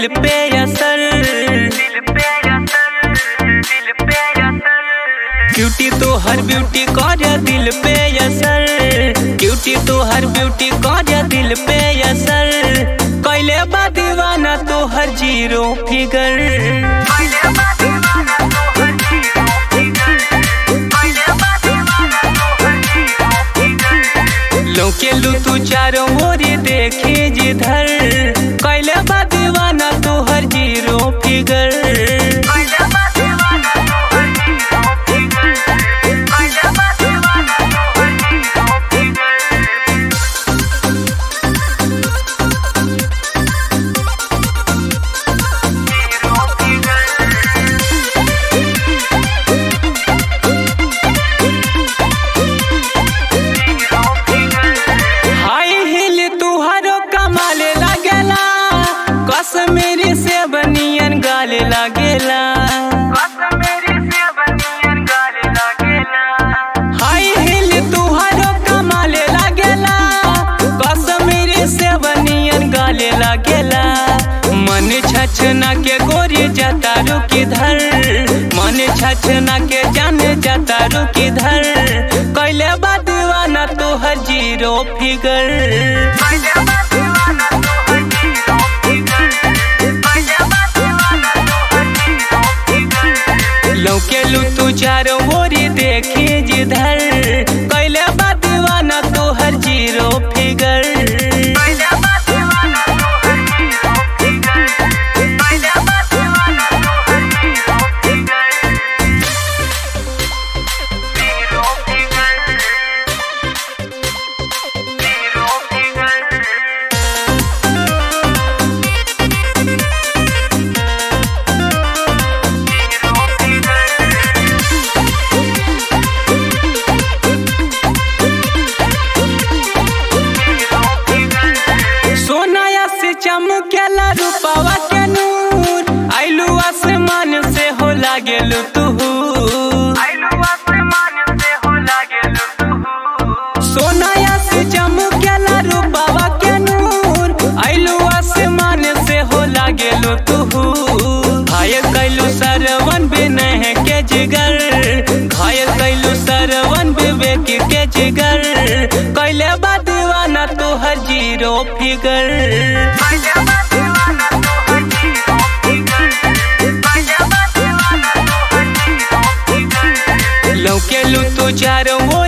दिल पे असर ब्यूटी तो हर ब्यूटी कर दिल पे असर ब्यूटी तो हर ब्यूटी कर दिल पे असर कैले बा दीवाना तो हर जीरो फिगर लौके लू तू चारों ओरी देखे जिधर कैले बा दीवाना तो हर जीरो फिगर हाई हिल तुहारो कमाले लागेला कश्मीरी से बनियन गाले लागेला हाई हिल तुहारो कमाले लागेला कश्मीरी से बनियन गाले लागेला मन छछना के गोरी जाता रुकी धर मन छछना के जाने जाता रुकी धर कैले बा दीवाना तोहर जीरो फिगर लौके लू तू चारों ओरी देखी जिधर कैले बा दीवाना तोहर जीरो फिगर सोनाया से चमकेला रूपावा के नूर आइलू आसमान से हो लागेलू तू सोनाया से चमकेला रूपावा के नूर आइलू आसमान से हो लागेलू तू घायल कैलू सरवन बिनह के जिगर घायल कैलू सरवन विवेक के जिगर कैले बा दीवाना तोहर जीरो फिगर लौके लू तू चारों